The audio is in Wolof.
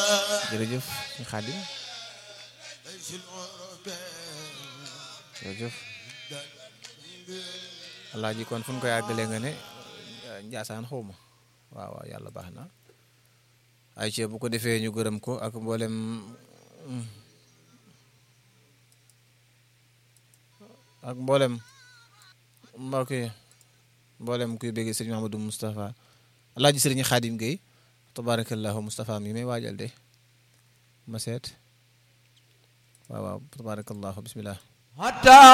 jërëjëf ñu xaadim jërëjëf alaaji kon fu ñu ko yàggalee nga ne njaasaan xawma waaw waaw yàlla baax na ay ci bu ko defee ñu gërëm ko ak mboolem ak mboolem mbokk yi mboolem kuy bëgg sëriñ Mahamadou Moustapha alaaji sëriñ Xaadim Gueye tabarakallahu Moustapha mi may waajal de ma seet waaw waaw tabarakallahu bismillah